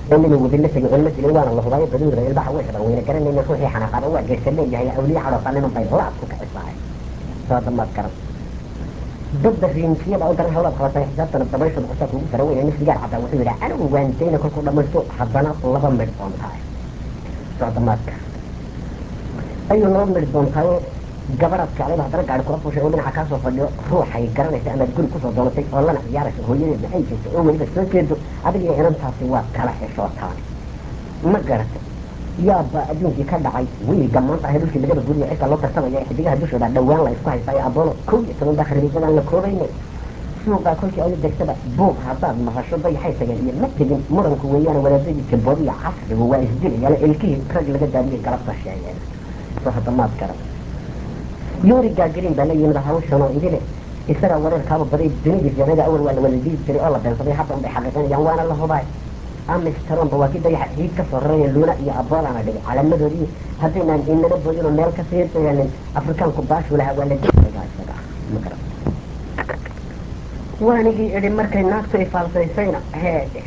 oo nina wadila tegay oo la dilay waana la hubaayo baduura ilbaha way xidhan weyna garanayna ruuxii xanaaqaaba waa geersan leeyahay awliya cadhoosa niman bay laad ku kicisaay soo damaad garan dadda riinkiyada oo daran hawlaad qabatay xisaabtana dabayshooda cusaa kugu tara weyna nin sigaar caddaa wuxuu yidhi anigu waantayna kolkuu dhamaysto haddana laba midh oon tahay soo damaadka ayuu laba midh doon tahay gabadhaad jeclayba haddana gaari kula fuushay oo dhinaca kaasoo fadhiyo ruuxay garanaysa amaad guri kusoo doonatay oo lana ciyaaraysa hooyadeedna ay jirto oo weliba soo jeedo adiga iyo inantaasi waa kala xishootaan ma garatay yaaba adduunkii ka dhacay wiilga maanta ahay dhulkii lagada guriya cidka loo tartamaya xidigaha dushooda dhawaan la isku haystaayo abolo kow iyo toban baa khariisadaan la koobaynay suuqaa kolkii adu degtada buuq haddaad maqasho dayaxay tageen iyo ma tegin muranku weeyaan wadaadadii jabodiya casrigu waa isdilayaan ilkihii rag laga daadiyay galabta sheegeen soo hadamaad garan yoori gaagariin baa la yimid hawshan oo idile isagaa wareerkaaba baday dunidii jeenada awal waa la wada dili jiray oo la beensaday hadda unbay xaqiiqinayaan waana la hubaay amistaronba waa kii dayaxa ciid ka soo raraya luuna iyo aboolana dhigay calaamadoodii haddaynaan inana boodinoo meel ka siirtayaanin afrikaanku baashu lahaa waa la dilayaa isaga ma garan waanigii idhi markay naagtu ifaalsaysayna heedhe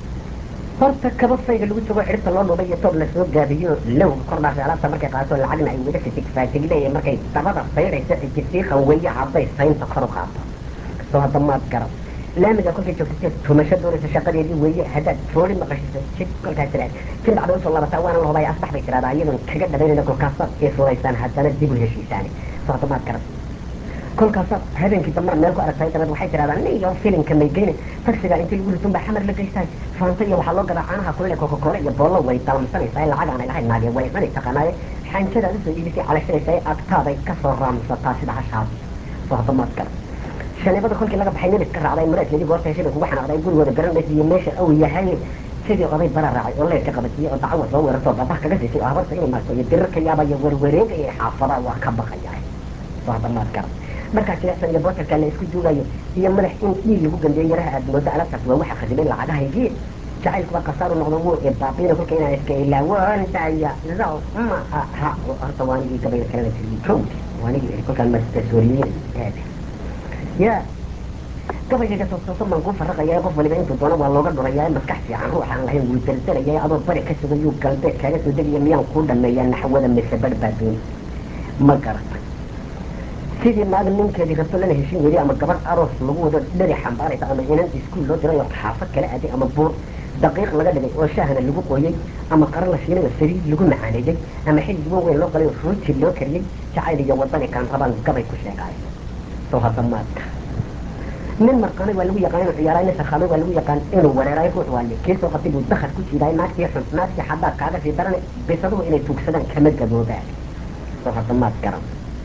horta kaba fayga lagu jogo xidhibta loo dhubay iyo toob lasoo gaabiyo low kordhaasay alaabta markay qaato lacagna ay wada fitig faatig leeyahay markay dabada saydhaysa ijisiiqan weeye hadday saynta kor u qaato soo hadda maad garan laamiga kolkay joogtay tumasho doonaysa shaqadeedii weeye haddaad fooli maqashiso jid kolkaa tiraad jid dhacda usoo labataa waana la hubay asbax bay tiradaa iyadoon kaga dhabaynayna kolkaasaad ee furaysaan haddana dib u heshiisaani soo hadda maad garan kolkaasaad habeenkii dambe meel ku aragtay dabeed waxay tiradaa niyo filimka may geynin taksiga intii lagu ritun baa xamar la geystahay faanta iyo waxaa loo gadaa caanaha kulile coca-cola iyo boollo way dalmsanaysaa lacag aanay lahayn naage way cuni taqaanaaye xanjadaad usoo iibisay calashadaysa ee agtaaday kasoo raamsataa sida hashaad soo hadda maad garan shanibada kolkii laga baxay nebis ka raacday maraadkeedii goorta heshay kugu xanaaqday gurigooda garanaysa iyo meesha uu yahay sidii oday bara raacay oo leerka qabatiyey oo dacwo soo weerartoo babah kaga siisay oo habarta inay maarto iyo dirirka yaaba iyo werwareegaya xaafada waa ka baqaya soo hadda maad garan markaa jilecsan iyo bootarkaa la isku duugayo iyo madax in dhiig lagu gandeeyo yaraha aad moodo alaabtaas waa waxa khadimay lacagahaygii jacaylkuba kasaaru noqdo wuu ee baabiina kolka inaan iska ilaawan daya zaw ma aha horta waanigii gabayga kalena tiriyey kowdi waanigii kolkaan mastasooriyeyn eede ya gabaygaga toostooso maan kuu faraqaya qof waliba intuu doono waa looga dhurayaa maskax fiican ruux aan lahayn wuu dardaraya adoo bari ka sugayuu galbeed kaaga soo degaya miyaan kuu dhameeyaa naxwada mise barh baa dooni ma garata sidii naag ninkeedii rabto lana heshin weli ama gabadh aroos lagu wado dheri xambaaraysa ama inan iskuul loo diray oo xaafad kala aaday ama buur daqiiq laga dhigay oo shaahna lagu qooyey ama qaro la shiilay oo saliid lagu macaaneeyey ama xil duwan weyn loo qalay oo ruuti loo kariyey jacayl iyo wadani kaan rabaan gabay ku sheegaayo soo hadda maadka nin marqaanay waa lagu yaqaan inuu ciyaaraay nin sarkhaamay waa lagu yaqaan inuu wereeraay ruux waale kii soo qabtay buu dakhad ku jiidaay naagtii xun naagtii xaddaad kaaga sii daranay bisaduhu inay tuugsadaan kama gaboobaan soo hadda maad garan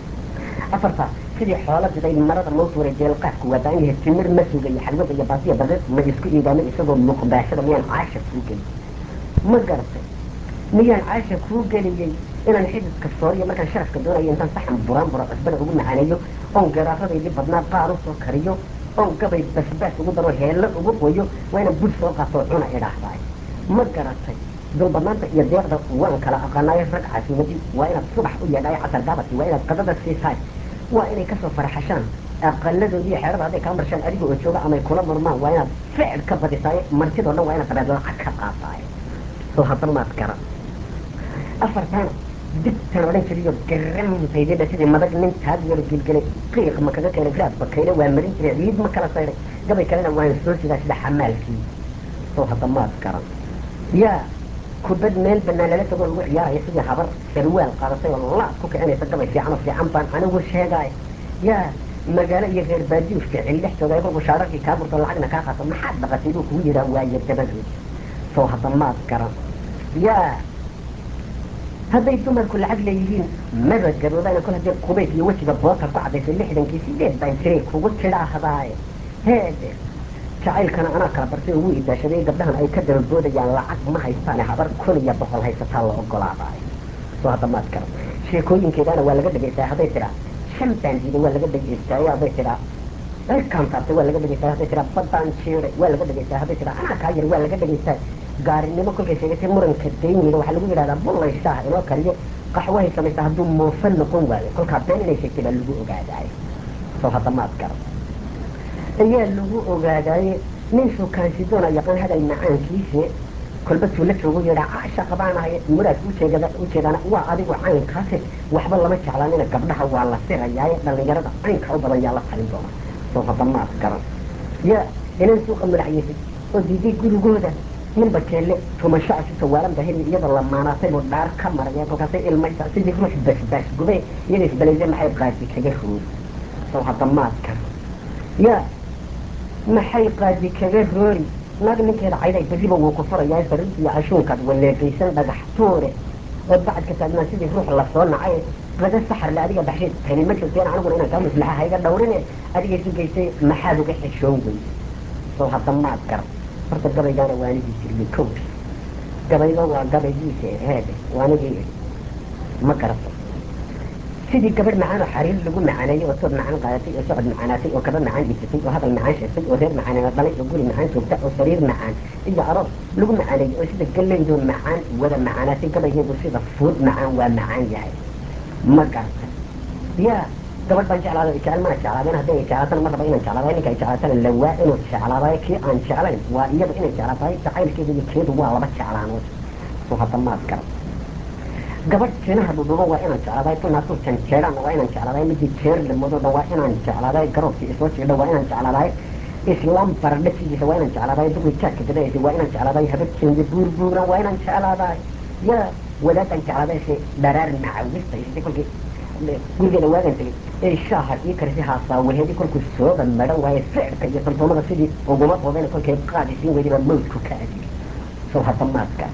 afarta sidii xoola diday marada loo tuuray jeelqaadku waa baan yahay timir ma sugayo xalwada iyo baasiya daqiiq ma isku iidaamay isagoo muqbaashada miyaan caasha kuu geliyey ma garatay miyaan caasha kuu geliyey inaan xididka sooriyo markaan sharafka doonayo intaan saxan buraan buro cusbada ugu macaaneeyo oon garaaradaydii badnaa qaar u soo kariyo oon gabay basbaas ugu daro heello ugu qoyo waa inaan bud soo qaatoo cuna idhaahdaay ma garatay dulbadnaanta iyo deeqda waan kala aqaanaayo rag casiimadii waa inaad subax u yeedhaayo casar gaabadkii waa inaad qadada siisaay waa inay kasoo faraxashaan aqaladoodii iyo xeerada hadday kaa marshaan adiga oo jooga amay kula murmaan waa inaad ficil ka badisaayo martidoo dhan waa inaad dabeed lacag ka qaataayo soo hadda maad gara afartaana digtan odhan jiriyo garamtaydidha sidii madag nin taag yaro gilgelay qiiq ma kaga keenay raad bakayle waa marin jiray ciid ma kala sayday gabay kalena waan soo sidaa sida xamaalkii soo hadda maad garan yaa kubad meel banaan lala tagoo lagu ciyaaraya sidii habar sarwaal qaadatay oo laad ku kicinaysa gabay fiican oo fiican baan anigu sheegaay yaa magaalo iyo reer baadiyu ficil dhex jooga kolku shaararkii kaa burto lacagna kaa qaato maxaad dhaqatay buu kugu yidhaa waayo dabadood soo hadda maad garan yaa hadday dumarku lacag leeyihiin maba garoobaan kol haddii qubayk iyo wejiga bootar ku cadaysay lixdankii sideed baan jiray kugu tidhaahdaaye heede jacaylkana anaa kala bartay oo wuu idaashaday gabdhahan ay ka dababoodayaan lacag ma haystaane habar kun iyo boqol haysataa la ogolaadaayo soo hadda maad garan sheekooyinkeedana waa laga dhegaystaa hadday tidhaa shan baan diiday waa laga dhegaystaayo hadday tidhaa cirkaan taabtay waa laga dhegaystaa hadday tidhaa baddaan jiiray waa laga dhegaystaa hadday tidhaa anaa kaa yar waa laga dhegaystaa gaarinimo kolkay sheegatay muranka dayniga waxaa lagu yidhahdaa bullay shaah inoo kariyo qaxwahay samaysaa hadduu moofa noqon waayo kolkaa been inay sheegtay baa lagu ogaadaayo soo hadda maad garan ayaa lagu ogaadaaye nin shukaansidoona yaqaan hadal macaankiise kolba tuula joogu yidhaa caasha qabaanahay muraad ujeegada ujeedana waa adigu caynkaase waxba lama jeclaanina gabdhaha waa la sirayaaye dhallinyarada caynka u badan yaa la talin doona soo hadda maad garan yaa inaan suuqa madaxyeysay oo diiday gurigooda ninba jeelle tumasho ashiso waalan baheli iyadoo la maanaatay buu dhaar ka maraya kolkaasay ilmaysa sidii ruux basbaas gubay iyada isbalaysay maxay qaadi kaga roori soo hadda maad garan yaa maxay qaadi kaga roori naag ninkeeda cayday beriba wuu ku furayaa sariirtiiyo cashuunkaad waleegaysan dhagax tuure oo bacadka taagnaa sidii ruux lasoo nacay qada saxarle adiga baxsheed tani ma jirteen aniguna inaan kaa maslaxa hayga dhawrine adiga isu geysay maxaad uga xishoon wey soo hadda maad garan horta gabaygaana waanigii jiriyey kowdi gabayga waa gabaygiisa heede waanigii ma garato sidii gabadh macaan oo xariir lagu macaaneeyey oo toob macaan qaadatay oo socod macaanaatay oo kaba macaan dhiisatay oo hadal macaan sheegtay oo reer macaaneena dhalay oo guri macaan joogta oo sariir macaan iyo aroos lagu macaaneeyey oo sida gallaydo macaan wada macaanaatay gabaygeedu sida fuud macaan waa macaan yahay ma garta yaa gabadh baan jeclaada jecel mana jeclaadeen hadday ay jeclaatana ma raba inaan jeclaadaay ninka ay jeclaatana lawaa inuu jeclaadaay kii aan jeclayn waa iyada inay jeclaataay jacaylkeeda iyo keedu waa laba jeclaanood soo hadda maad garan gabadh jinaha dhudhubo waa inaan jeclaadaay tunaasuu janjeedhaana waa inaan jeclaadaay midii jeer lamadooda waa inaan jeclaadaay garoobkii isoo jiidha waa inaan jeclaadaay islaam baradhasigiisa waa inaan jeclaadaay duqi jaadka gadaysa waa inaan jeclaadaay habadkeeda buurbuura waa inaan jeclaadaay yaa wadaadaan jeclaadaay se dharaar nacawista isay kolkii gurigeeda waagan tegay ee shaaha ii karisi haasaa waheedi kolkuu sooba madhan waaye ficirka iyo tantoomada sidii uguma boodeen kolkay qaadisiin weydiba mawdku ka adigi soo hadda maadka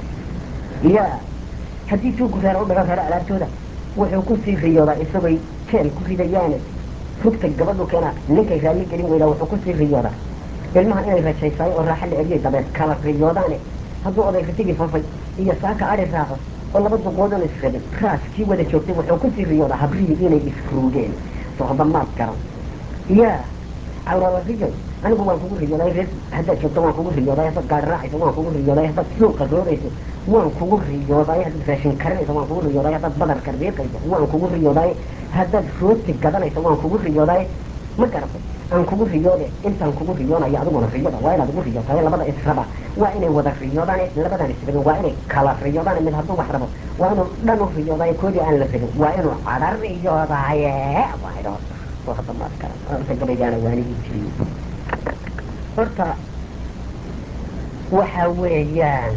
yaa haddii tuugu reer u dhagan reero alaabtooda wuxuu kusii riyoodaa isagooy jeel ku ridayaane rugta gabadhu keena ninkay raalli gelin weydaa wuxuu kusii riyoodaa ilmaha inay rajaysaayo oo raaxa la eriyay dabeed kala riyoodaane hadduu oday ritigii fafay iyo saaka adhi raaco oo laba duqoodoon israbin raas kii wada joogtay wuxuu kusii riyoodaa habrihii inay isruugeen sohba maad garan yaa cawrala riyoy anigu waan kugu riyooday reer haddaad joogto waan kugu riyooday haddaad gaari raacayso waan kugu riyooday haddaad suuqa roorayso waan kugu riyooday haddaad raashin karinayso waan kugu riyooday haddaad badarka riiqayso waan kugu riyooday haddaad rooti gadanayso waan kugu riyooday ma garatay aan kugu riyoode intaan kugu riyoonayo adiguna riyada waa inaad ugu riyootahay labada israba waa inay wada riyoodaan labadan israbin waa inay kala riyoodaan mid hadduu wax rabo waa inuu dhan u riyoodayo koodii aan la rabin waa inuu cadha riyoodaye waa idho soo hadda maad garan horta gabaygaana waanigii jiriyey horta waxa weeyaan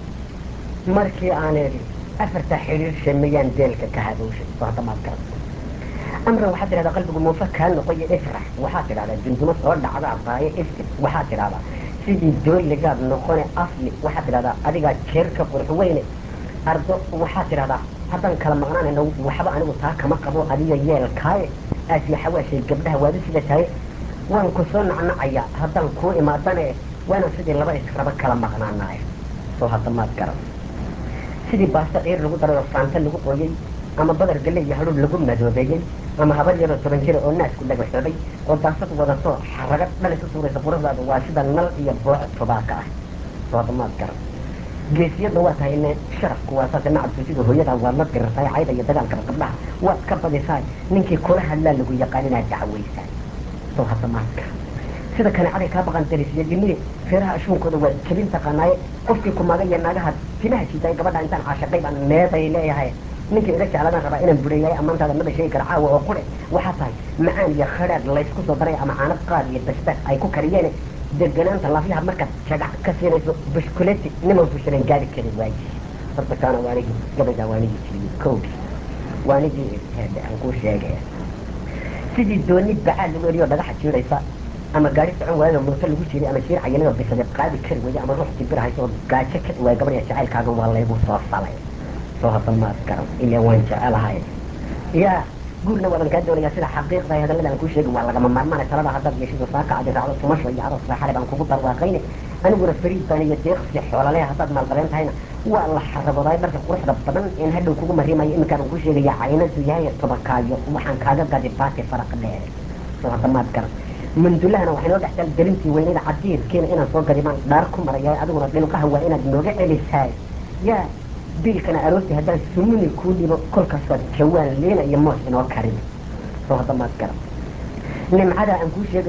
markii aan idhi afarta xidhiir shameeyaan deelka ka hadowshay soo hadda maad garan amran waxaad tidhahdaa qalbigu muufa kaa noqoyo ifrax waxaad tidhahdaa dundumo soo dhacdaa baayo ifti waxaad tidhahdaa sidii dooligaad noqone asli waxaad tidhahdaa adigaa jeerka qurux weyne ardo waxaad tidhahdaa haddaan kala maqnaanayno waxba anigu taa kama qabo adiga yeelkaaye aasiya xawaashay gabdhaha waadu sida tahay waan ku soo nacnacayaa haddaan kuu imaadane waanaan sidii laba israba kala maqnaanaay soo hadda maad garan sidii baasto ciir lagu daray oo faanta lagu qooyey ama badar galle iyo hadhuudh lagu madoobeeyey ama habar yaroo toban jira oo naasku dhagaxoobay oo daasad wadato xaraga dhalis u suuraysa quruxdaada waa sida nal iyo booc tubaaka ah soo hadda maad garan geesiyadna waa tahay ne sharafku waa saase nacabku sida hooyada waad la dirirtaay cayda iyo dagaalkaba gabdhaha waad ka badisaay ninkii kula hadlaa lagu yaqaan inaad dacwaysaay soo hadda maad garan sida kaneecaday kaa baqan darisiyo dhimini feeraha ashuunkooda waa jabin taqaanaaye qofkii kumaaga iyo naagaha timaha jiitaay gabadha intaan caashaqay baan meeday leeyahay ninkii iga jecladan rabaa inaan bureeyahay ammaantaada maba sheegi kara caawa oo qure waxaa tahay macaan iyo khadhaadh laysku soo daray ama caano qaad iyo basbaas ay ku kariyeen deganaanta laafyaha markaad jagac ka siinayso bushkuleti niman bushilan gaari kari waaye horta kaana waanigii gabaygaa waanigii jiriyey kowdii waanigii heede aan kuu sheegaya sidii dooni bacaad lagu eriyo dhagaxa jiiraysa ama gaari socon waayada mooto lagu jiray ama jiir cayanadoo bisade qaadi kari waya ama ruux jibir hayso oo gaajo ka waay gabadha jacaylkaaga waa laygu soo falay soo hadda maad garan ilaa waan jecelahay yaa guurna waadan kaa doonayaa sida xaqiiqda ay hadallada aan kuu sheegi waa lagama maarmaanay talada haddaad yeeshido saaka adi raacdo tumasho iyo aroos raaxale baan kugu barwaaqayne aniguna fariid baan iyo deeqsi xoolale haddaad maalqabeen tahayna waa la xarabooday dharka quruxda badan in hadhow kugu marimayo iminkaan kuu sheegaya caynadu yahay tobakaayo waxaan kaaga gadi baati faraq dheere soo hadda maad garan mandulahana waxay noo dhexgal gelintii weynada cadiirkiina inaan soo gadi baan dhaar ku maraya adiguna dhilqaha waa inaad nooga celisaay yaa biilkana aroortii haddaan sumuni kuu dhibo kolkaasaad jawaan liina iyo moos inoo karin soo hadda maad garan nimcada aan kuu sheegayaad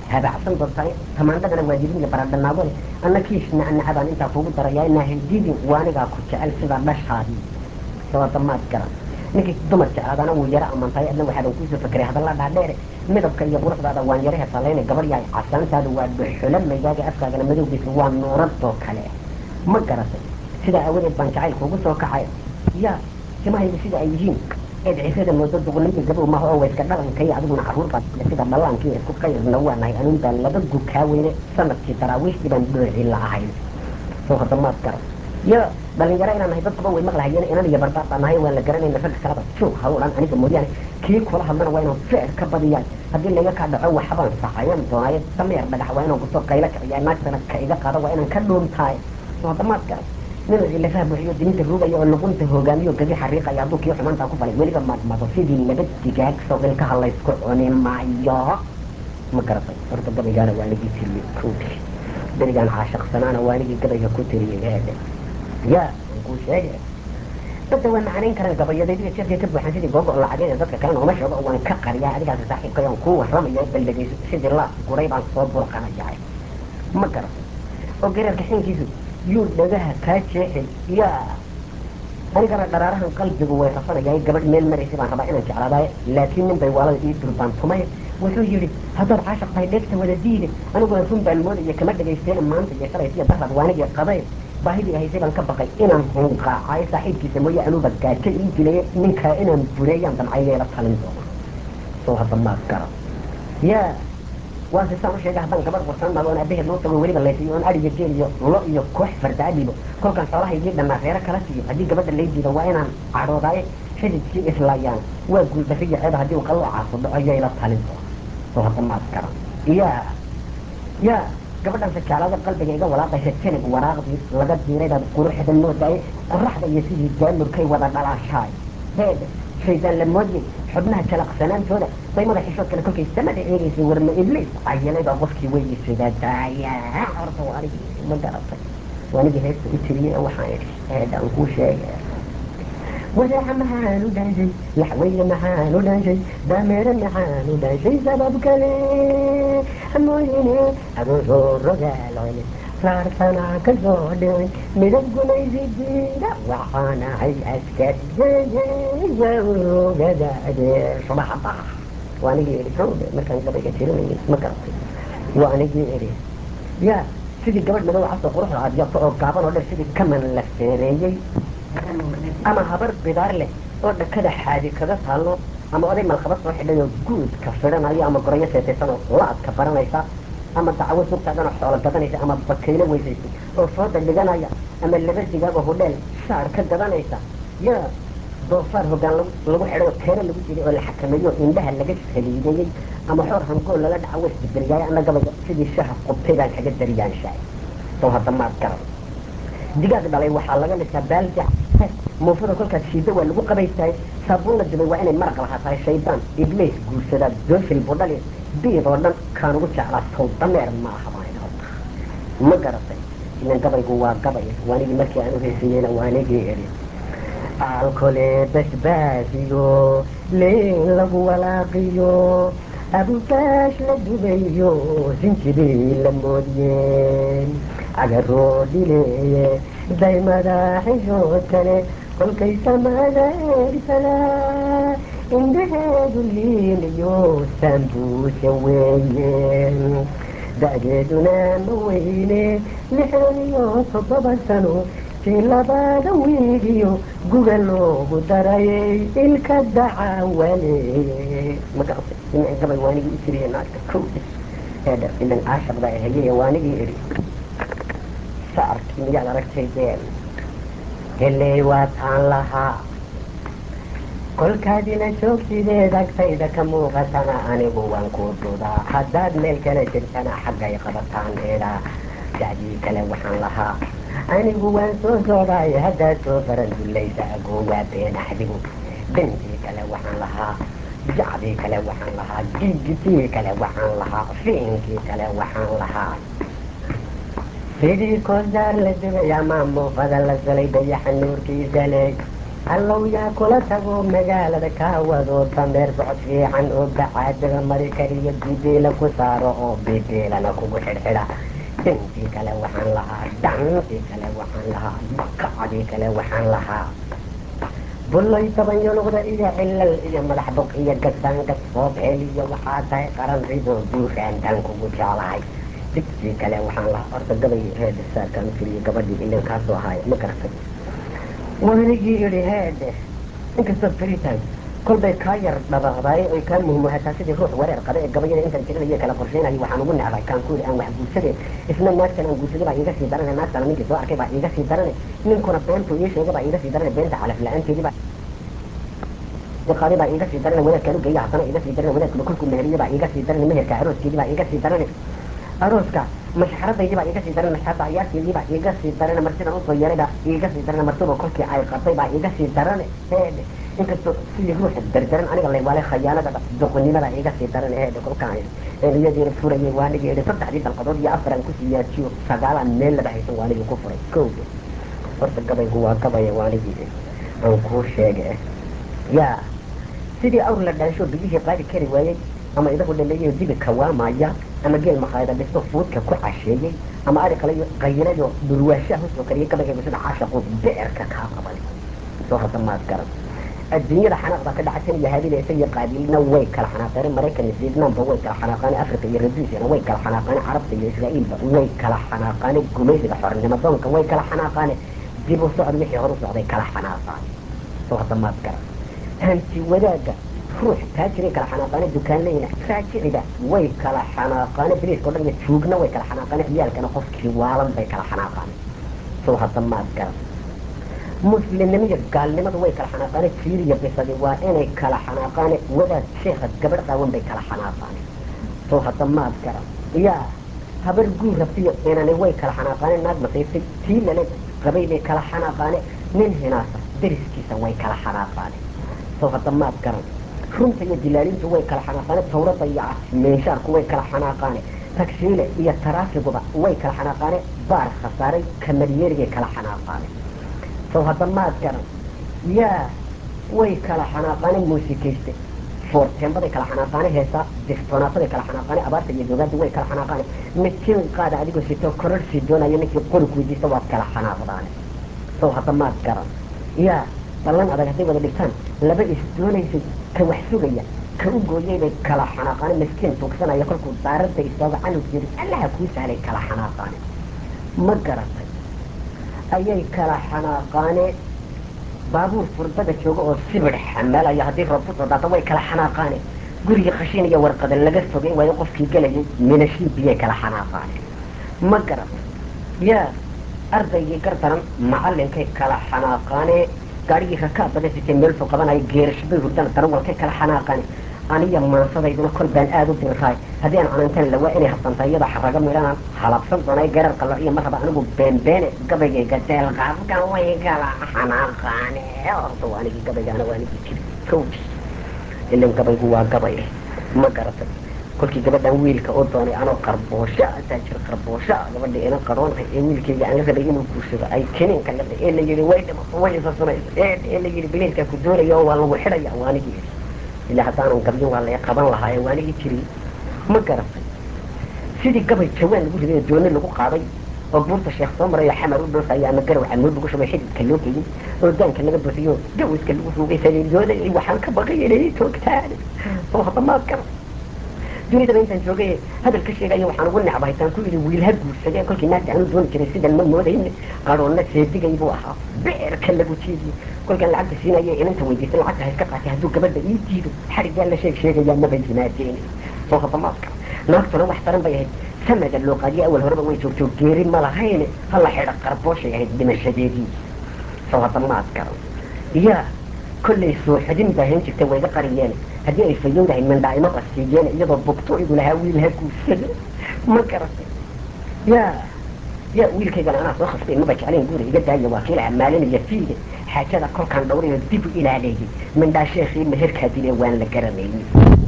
habacsan doontahay tamaandhadana waa dibin iyo baradhanaagole anna kiishna anaca baan intaa kugu darayaa inaa haydidin waanigaa ku jecel sida dhashaadii sabadamaad garan ninkii dumar jeclaadana wuu yaro amantahay adna waxaadan kuusoo fakeray hadalla dhaadheere midabka iyo quruxdaada waan yaro hesalayna gabadh yahay casaantaada waa dhuxula maygaaga afkaagana madowgiisa waa nuuradoo kale ma garatay sidaa awadeed baan jacayl kuugu soo kacay yaa timahaygu sida ay yihiin eed cisada moodo duqunimada gabow maaha oo wayska dhalankaiyo adiguna carruur baa sida dhallaankii isku qayrna waa nahay anuun baan laba gukaa weyne sanadkii daraawiishtii baan dhooci la'ahayn soo hadamaad garan yo dhalinyaro inaan nahay dadkuba way maqlahayeen inan iyo barbaar baan nahay waan la garanayna ragga kaleba joog hawlan aniga mooyaane kii kula hadlana waa inaan feer ka badiyaan haddii layga kaa dhaco waxbaan saxayan doonaayo dameer dhagax waa inaan kusoo qaylo kiciyaa naagtana ka iga qaado waa inaan ka dhuuntaay soo hadamaad garan nin ilafaha buuxiyo diminta ruugaya oo luqunta hogaamiyo gabi xariiqaya hadduu kii xumaantaa ku falay weliba maadmado sidii laba digaag sawilkaha laysku cuni maayo ma garatay horta gabaygaana waa nigii tiriyey kowdii berigaan caashaqsanaana waa nigii gabayga ku tiriyey eede ya waan kuu sheege dadda waa macanayn karaan gabayadaydiga jeefkay ka buuxan sidii googo lacageed dadka kalena uma sheego waan ka qariyaa adigaas saaxiibkay aan kuu warramayo baldhegayso sidii laas guray baan soo burqanayahay ma garatay oo gareerka xinkiisu yuu dhagaha kaa jeexay yaa anigana dharaarahan qalbigu way rafanayay gabadh meel maraysa baan rabaa inaan jeclaadaay laakiin nin bay waalada ii durbaan tumay wuxuu yidhi haddaad caashaq tahay dheegta wada diide aniguna run baan moodaya kama dhagaysteen maanta iyo shalaysa iyo darrad waanigii qaday baahidii haysay baan ka baqay inaan hunqaacay saaxiibkiisa mooye anuuba gaajo ii dilay ninkaa inaan bureeyaan damcayeela talin doono soo hadda maad gara yaa waa si saan u sheegay haddaan gabadh warsan maado oon aabaheed loo tago weliba laysiiyo oon adhiga geel iyo lo iyo koox farda adhibo kolkaan xoolahaygii dhannaa reero kala siiyo haddii gabadha lay diido waa inaan cadhoodaaye xididkii islaayaan waa guuldariya ceeba haddii uu qaloocaas u dhaco yayla talin doono soo hadda maad garan yaa yaa gabadhan sajaalaada qalbiga iga walaaqaysa janib waraaqdii laga diiray baad quruxda moodaye qoraxda iyo sidii daamurkay wada dhalaashaay heede shaydaan la moodiyey xubnaha jalaqsanaantooda bay madax xishood kale kolkay samada eegaysay warma ibliis cayilay baa qofkii weydiisada daaya horta waa anigii ma garatay waa anigii heesta u tiriyey oo waxaan idhi heedaan kuu sheegay wadaaca maxaan u dhanshay laxweyne maxaan u dhanshay dameere maxaan u dhanshay sabab kale mooyine agoosoo rogaaloyle saarsanaa ka soo dhicin midab gumaysidiida waxaan ahay askari waogadaade subaxa bax waa anigii idhi hawde markaan gabayga tirinayay ma garatay waa anigii idhi yaa sidii gabadh madow casoo quruxda aad yarto oo gaaban oo dher sidii kaman la feereeyey ama habar bidaar leh oo dhakada xaadi kaga taallo ama oday malkaba soo xidhay oo guudka fidhanayo ama gorayo seetaysan oo la-adka baranaysa ama dacwo sugtaadanoo xoolo gadanaysa ama bakaylo weysaysay oo fooda dhiganaya ama laba digaagoo hudheel shaar ka gadanaysa yaa doofaar hoggaan lagu xidhay oo keeno lagu jiray oo la xakameeyo indhaha laga saliideeyey ama xoor hangool lala dhaca wa isbedeliyaay anna gabayga sidii shaha qubtay baan kaga dariyaanshaay soo hadda maad garan digaag dhalay waxaa laga dhisaa baaldi muufada kolkaas shiida waa lagu qabaystahay saabuun la dubay waa inay maraq lahaa tahay shaydaan ibliis guursadaa doofil budhali biid oo dhan kaan ugu jeclaa sow dameer ma aha baan horta ma garatay ilan gabaygu waa gabay waanigii markii aan u heesayeyna waanigii idhi alkole basbaasiyo liin lagu walaaqiyo abukaash la dubayo sinjibii la moodiyeen cagaroo dhileeye daymada xishood kale kolkay samada eegsanaa indhaheedu liinayo saambuuse weeye da'deeduna ma weyne lixdan iyo toddoba sano tii labaada wiigiyo guga loogu darayay ilka dacawale magaratay gabay waanigii u tiriye naagta kowdis eedha ilan caashaq baa hayeye waanigii idhi saarkii miyaad aragtay deen heley waa taan lahaa kolkaadina joogsideed agtayda ka muuqatana anigu waan ku dudaa haddaad meel kale jirtana xaggay qabataan eedha dacdii kale waxaan lahaa anigu waan soo socdaay haddaad soo faran dullaysa agoogaa been axdigu bintii kale waxaan lahaa jacdii kale waxaan lahaa gigitii kale waxaan lahaa fiinkii kale waxaan lahaa sidii koosdaar la dubay ama muufada la salay dayaxa nuurkiisa leeg allow yaa kula tago magaalada kaa wado dameer socod fiican oo bacaadaga mari kariyo bibeela ku saaro oo bibeelana kugu xidhxidha dhantii kale waxaan lahaa dhantii kale waxaan lahaa bakacdii kale waxaan lahaa bullay tabanyoluqda iyo cilal iyo madax bog iyo gasaangas foobhel iyo waxaa tahay qaran ridoo buuraantaan kugu jeclahay digtii kale waxaan lahaa horta gabay heedhe saarkaan u tiriyo gabadhii ilan kaasoo ahaaya ma garatay wanigii idhi heedhe inkastoo freetime kolbay kaa yar dhabaaqdaaye oy kaa muhmuhataa sidii ruux wareer qaba ee gabayada intaan tirinayo kala qorsheynayo waxaan ugu necbay kaan ku yidhi aan wax guursade isna naagtan aan guursaday baa iiga sii darane naagtana ninkii soo arkay baa iiga sii darane ninkuna beentuu ii sheegay baa iiga sii darane beenta calaf la-aanteedii baa qaadi baa iiga sii darane wadaadkaan u geeya haddana iiga sii darane wadaadkuna kolkuu meheriye baa iiga sii darane meherka arooskeedii baa iiga sii darane arooska mashxaradaydii baa iiga sii darane mashxarada ciyaarteedii baa iiga sii darane marsidan usoo yeray baa iiga sii darane marsiba kolkii ay qabtay baa iiga sii darane heedhe inkastoo sidii ruuxa dardaran aniga laywaalay khayaanada doqonnimada iiga sii darane heedhe kolkaan een iyadiina furayay waanigii idhi saddexdii dalqadood iyo afaran kusii yaajiyo sagaalaan meel laba haysan waanigii ku furay kowde horta gabaygu waa gabaya waanigii aan kuu sheege yaa sidii awr la dhaansho biyihii qaadi kari waayey ama idagu dhaleeyayo dibi kawaamaya ama geel makhaayada dhisto fuudka ku casheeyey ama ari qalayo qayilayo dhurwaashaha usoo kariyay gabaygeegu sida caashaqu beerka kaa qabanay soo hadda maad garan adduunyada xanaaqda ka dhacay tan iyo habilaysa iyo qaadiilna way kala xanaaqeen maraykan iyo vietnamba way kala xanaaqaane africa iyo raduusiana way kala xanaaqaane carabta iyo israa'iilba way kala xanaaqaane gumaysiga xornimo doonka way kala xanaaqaane dib u socod wixii hor u socday kala xanaaqaan soo hadda maad garan hanti wadaagga ruux taajiray kala xanaaqaane dukaanleyna raajiciga way kala xanaaqaane biliiska o dhan iyo juugna way kala xanaaqaane ciyaalkana qofkii waalan bay kala xanaaqaane soo hadda maad garan muslimnimiyo gaalnimadu way kala xanaaqaane jiiriya bisadi waa inay kala xanaaqaane wadaad sheekha gabadh qaawan bay kala xanaaqaane soo hadda maad garan yaa habar guur rabtiyo inani way kala xanaaqaane naag masaysay tii lale qabay bay kala xanaaqaane nin hinaasa dariskiisa way kala xanaaqaane soo hadda maad garan runta iyo dilaalintu way kala xanaaqaane tawrada iyo meenshaarku way kala xanaaqaane tagsiile iyo taraafiguba way kala xanaaqaane baar khasaaray kamaryeerigay kala xanaaqaane sow hadda maad garan yaa way kala xanaaqaane muusikayste foorteembaday kala xanaaqaane heesaa diftonaataday kala xanaaqaane abaarta iyo doogaada way kala xanaaqaane midkiin qaada adigoo sitoo kororhsii doonayo ninkii qori ku weydiista waad kala xanaaqdaane sow hadda maad garan yaa ballan adag hadday wada dhigtaan laba is doonaysay ka wax sugaya ka u gooyay bay kala xanaaqaane miskiin tuugsanaya kolkuu daaradda istaago canug yiri allaha kuu sahlay kala xanaaqaane ma garatay ayay kala xanaaqaane baabuur furdada jooga oo sibir xamalaya haddii roob kusoo daata way kala xanaaqaane gurigii khashin iyo warqada laga fogay waayo qofkii gelayay minashiin biyay kala xanaaqaane ma garatay yaa ardaygii gardaran macalinkay kala xanaaqaane gaarigii rakaab badan sitay meel fog qabanayo geerash bay hurdana darawalkay kala xanaaqaane aniya maansadayduna kol baan aada u diriraay haddii aan canantan lawaa inay habsanta iyada xaraga midhanaan halabsan doonay garar qalo iyo mar raba anigu beenbeene gabaygayga deelqaafkan way kala xanaaqaane horta waa anigii gabaygaana waa anigii jiri kowdi ilan gabaygu waa gabay ma garatay kolkii gabadhan wiilka u doonay anoo qarboosha taajir qarboosha gabadha ina qaroonhay ee wiilkayga aan la rabay inuu guursado ay kiniinka la ee la yidhi way dhimato way isa sunaysa ee ee la yidhi biliilkaa ku doonaya oo waa lagu xidhaya waa anigii yidhi ilaa haddaanan gabyin waa laga qaban lahaa ee waa anigii jiri ma garatay sidii gabay jawaan lagu riday dooni lagu qaaday oo buurta sheekh soo marayo xamar u dhoofaya ama garow xamuud lagu shubay xididka loo geeyey oo daanka laga buuxiyo gawiska lagu ruugay saliiryooda waxaan ka baqay inay toogtaan soo hadda maad garan dunidaba intaan joogay hadal ka sheegaya waxaan ugu necbahay taan ku yidhi wiil ha guursadee kolkii naagta aanu dooni jiray sidan ma moodayne qaroonna seedigay buu ahaa beerka lagu jiidiye kolkaan lacagta siinaya inanta weydiistay lacagta ha iska qaatay hadduu gabadha ii diido xariggaa la sheeg sheegayaa maba yimaadeen soo hadamaadka naagtuna wax daran bay ahayd samada loo qaadiye awal horeba way joogto geeri ma lahayne hala xidha qarbooshay ahayd dhimashadeedii soo hadamaad garan yaa kollay sooxadin baa hayn jirta wayga qariyeen haddii ay fayowdahay mindhaa'imo qasiiyeen iyadoo bugto igu lahaa wiil ha guursado ma garatay yaa yaa wiilkaygana anaa soo khastay maba jeclayn guura iga daaya waa kiilaha maalinaya fiide xaajada kolkaan dhowrayo dib u ilaaleeyey mindhaa sheekhii meherkaa dile waan la garanayey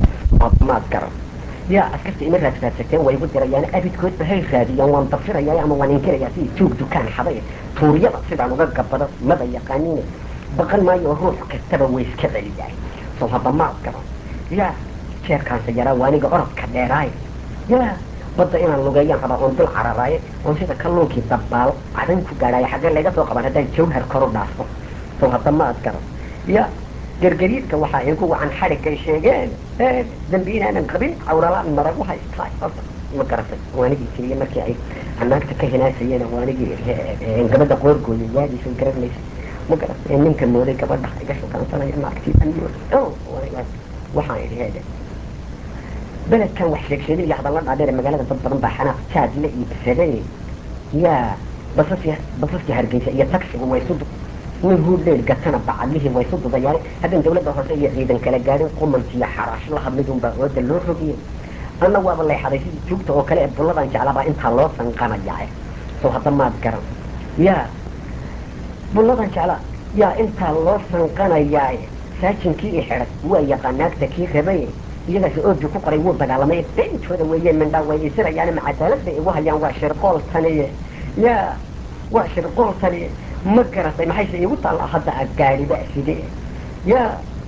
maad garan yaa askarta ima raadsraadsagteen way igu dirayaan abidkoodba hay raadiyaan waan dafirayaa ama waan inkirayaa sidii tuug dukaan xaday tuuryada sidaan uga gabado maba yaqaaniine baqan maayo ruux kastaba way iska celiyaay soo hadda maad garan yaa jeerkaanse yaraa waaniga orodka dheeraaye yaa badda inaan lugeeyaan rabaa oon dul cararaaye oon sida kalluunkii dabbaal cadan ku gaadhaayo xaggee laga soo qaban haddaan jawhar koru dhaafo soo hadda maad garan ya gargariidka waxaa igu wacan xadhiggay sheegeen dambi inaanan qabin cawralaan maragu haystaay horta ma garatay waanigii tiriye markii ay anaagta ka hinaasayeen waanigii gabadha qoorgooya yaadiisa garanaysa ma garatay ninka mooday gabadha iga shukaansanaya naagtii aan mooday waxaan idhi heede beledkan wax sheegsheedin iyo hadalla dhaadheer magaalada dad badan baa xanaaq jaad la iibsaday yaa basaskii basaskii hargeysa iyo tagsigu way su nin huudheel gatana bacadlihii way su dudayaan haddaan dawladda hoose iyo ciidan kala gaadhin qumankiiyo xaraash la hadlidunbaa ooda loo rogiyey anna waaba leexaday sidii juugta oo kale ee bulladan jeclaabaa intaa loo sanqanayaa soo hadda maad garan yaa bulladan jeclaa yaa intaa loo sanqanayaa saajinkii i xidhay waa yaqaanaagta kii rabay iyagaas ooji ku qoray wuu dagaalamay beentooda weeye mindhaa way isirayaan macadaalad bay igu hayaan waa shirqooltaniye yaa waa shirqooltaniye ma garatay maxayse iigu taalla hadda a gaadhiba side yaa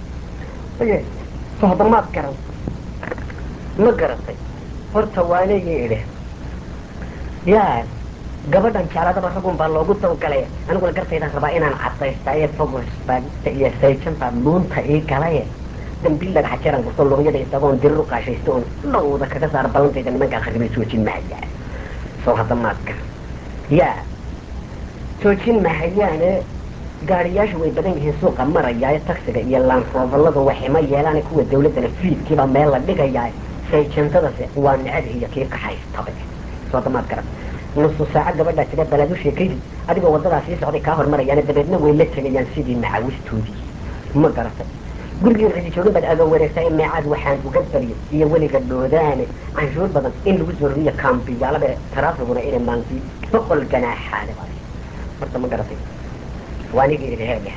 y so hadda maad garan ma garatay horta waanigii idhi yaa gabadhan jecladaba ragun baa loogu dawgalay aniguna gartaydaan rabaa inaan cadaystaye fogosbaagta iyo sayjanta dhuunta ii galaye dambiil dhagaxa jeeran gurto luqyada isagoon diriru qaashaysto oon dhowda kaga saara ballantayda nimankaa kharibay joojin mahayaa soo hadda maad garan yaa joojin mahayaane gaariyaashu way badan yihiin suuqa marayaaye taksiga iyo laanrooballadu waxima yeelaan kuwa dawladdana fiidkiibaa meel la dhigayaa sayjantadase waa necab iyo kii kaxaystabe soo hadda maad garan nusu saaco gabadhaa jira balaad u sheekaydi adigoo waddadaa sii socday kaa hormarayaane dabeedna way la tegayaan sidii macawistoodii ma garatay gurigii cidi joogin baad aadoo wareegtaa in meecaad waxaan uga baryo iyo weliga dhoodaane canshuur badan in lagu zorriyo kaambiyaalada taraafiguna inay maanti boqol ganaaxaale baa horta ma garatay waanigii idhi heedeh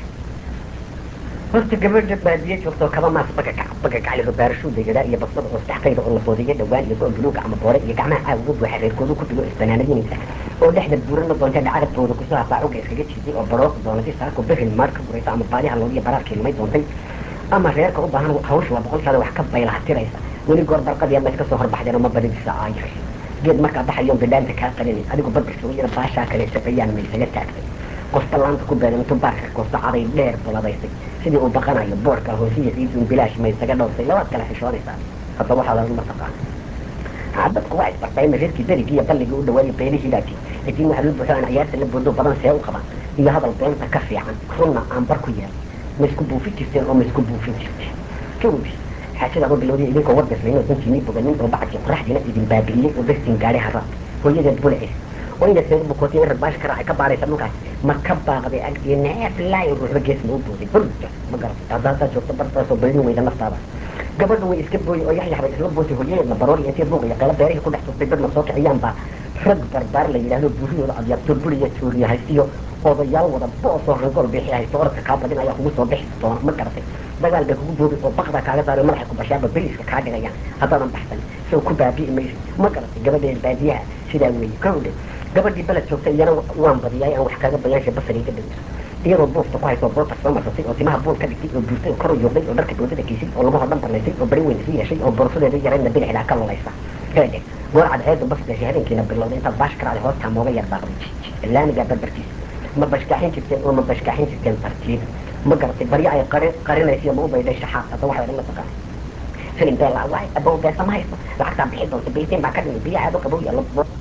horta gabadha baadiye joogtoo kaba maas bagagac bagagacliho baarashuuda yadhaa iyo basbada oo saxtayda oo la boodiyo dhawaan iyo go buluuga ama boore iyo gacmaha caawiga buuxa reerkoodu ku dhigo isbanaanadinaysa oo dhexda buurana doonta dhacadabtooda kusoo hafaacuga iskaga jiiday oo barooq doonatay saako behel maar ka guraysa ama baadiha loodiyo baraarkii lumay doontay ama reerka u baahan hawsha waa boqolkaada wax ka baylahatiraysa weli goor barqadii ama iska soo horbaxdeen oo ma badidisa aayir geed markaa baxayo bidhaanta kaa qalinay adigu badbirka yara baashaa kale sabayaan maysaga taagtay qosta laanta ku beedan intuu baarka qosta caday dheer buladaysay sidii uu baqanayo boorka hoosiya ciidun bilaash maysaga dhowrsay labaad kale xishoonaysaa hadda waxaa lagu mataqaana dadku waa isbartay reerkii berigii iyo balligii u dhawaayay beelihii baati laakiin waxaa loo buuxo aan ciyaarta la boodo badan see u qaban iyo hadal beenta ka fiican runna aan bar ku yeelay ma isku buufin jirteen oo ma isku buufin jirteen jawbi xaajada ma bilowday idinkoo warbislayn oo dantiinii boganin oo bacdii qoraxdiina idin baabi'iyey oo bestin gaadhay haraad hooyadeed bulacis oo ina seed bukootay in rarbaash ka raacay ka baaraysa dhulkaas ma ka baaqday agdii neef laayo ruuxba gees ma u booday burja ma garatay hadda haddaad joogto bartaasoo baydin weyda naftaada gabadha way iska booyey oo yaxyax bay isla bootay hooyadeedna baroor iyo intay buuq iyo qeelo beerihii ku dhex tustay dad ma soo kiciyaan baa rag barbaar la yidhaahdo buuriyooda adyaabto buriya tuuriya haystiyo odayaal wada boosoo rangool bixi haysto orodka kaa badin ayaa kugu soo bixi doona ma garatay dagaal bay kugu boobi oo baqda kaaga saaro madaxa ku bashaaba beriiska kaa dhigayaan haddaadan baxsan soo ku baabi'i mayso ma garatay gabadheed baadiyaha sidaa weeye kowdhe gabadhii beled joogtay iyana waan badiyay aan wax kaaga bayaasha basariga dhigayso iyadoo buufta ku hayso boorta soo marsatay oo timaha buul ka dhigtay oo buurtay oo kor u yoogday oo dharka boodada geysay oo lagu hodhan barnaysay oo bari weyn isu yeeshay oo boorsadeeda yarayna bidixdaa ka lulaysa heedhe goor cadceedu basgasha habeenkiina bilowday intaad baash karacday hoostaa mooga yar daaqday laamigaa barbarkiisa ma bashkaxin jirteen oo ma bashkaxin jirteen tartiib ma garatay baryo ay qari qarinaysiyo ma u baydhay shaxaad hadda waxay dhan la taqaan filim bee laa waay abow beesa ma haysto lacagtaa bixi doonta beeteen baa ka dhimay biyo aado qabow iyo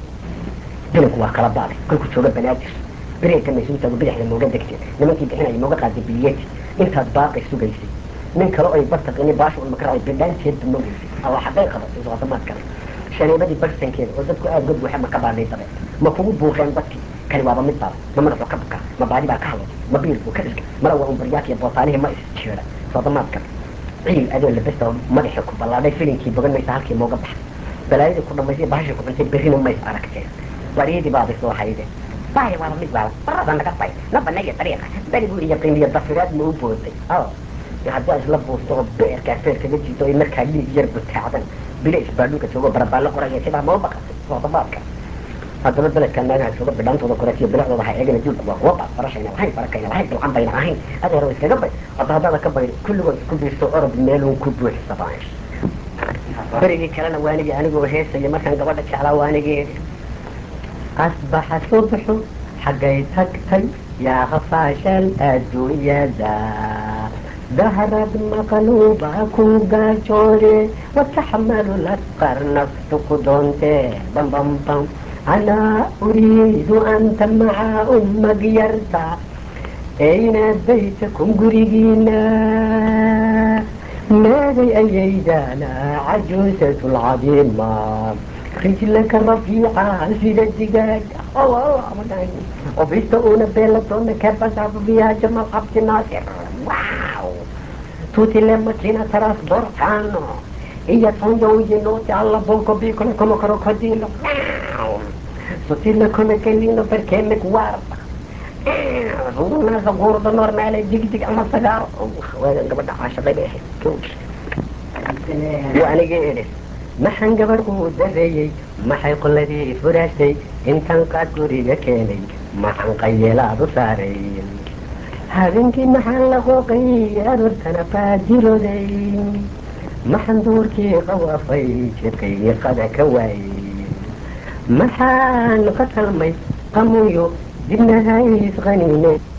filimku waa kala baaday kolku jooga banaadir bereedka maysuutaagu bidixda mooga degtay nimankii bixinaya mooga qaaday biliyeti intaad baaqay sugaysay nin kale oy bartaqini baasha un makaraay bidhaanteedba ma weysay alla xaggay qabatay soodamaad kale shaneebadii barsankeeda oo dadku aada uga buuxa ma ka baadhay dabe ma kugu buuqeen dadkii kani waaba mid baaba ma madaxu ka buka ma baadi baa ka hadlay ma biil buu ka dhigay mala waa un baryaaki bootaanihii ma isjeeda soodamaad kale ciil adoo labesta madaxii ku ballaadhay filinkii bogan maysa halkii mooga baxay balaayadii ku dhamaysay bahashii ku cuntay berrina mays aragteen baryadii baabay soo hayde baaya waaba mid waaba barada naga bay na banaya dariiqa berigu iyo qiimiyo dafiraad ma u booday haddii isla buusto oo beerkaa feer kaga jiito ay markaa dhiig yar butaacdan bila isbaadhulka joogo barabaallo qoraya sidaa ma u baqatay soodabaadka haddaba beledkan naagaha jooga bidhaantooda koreetiyo bilicdooda ha eegana duulku waa kuwa baad barashayna lahayn barakayna lahayn bilcan bayna ahayn adeero iskaga bay hadda haddada ka baydo kulligood isku biirto orod meeluun ku buuxsabaan berigii kalena waanigii anigoo heesaya markaan gabadha jeclaa waanigii asbaxa subxu xaggay tagtay yaa khafaashal adduunyada dahrad maqluuba ku gaajoode wataxmalu lasqar naftu ku doonte bam bam bam anaa uriidu anta maca ummag yarta ayna baytakum gurigiina maaday ayaydana cajuusatu lcadiima rijlaka rafiica sida digaaga وبيستقون بين الدون كيف أصعب بها جمال عبد الناصر واو توتي لما كنا تراس بركانو إيا تونجو ينوتي على بونكو بيكو كما كروكوديلو واو توتي لكم كلينو بركينك وارد رونا زغور دنور مالي ديك ديك أما صغار وين قبل عشر بيه كوش وأنا جيرس maxaan gabar uu dareeyey maxay qoladii furaashay intaan qaad guriga keenay maxaan qayeelaadu saaray habeenkii maxaan la qooqay aroortana faajirooday maxaan duurkii qawaafay jidkaygii qada ka waayey maxaan qatalmay qamuyo dibna hays qaniinay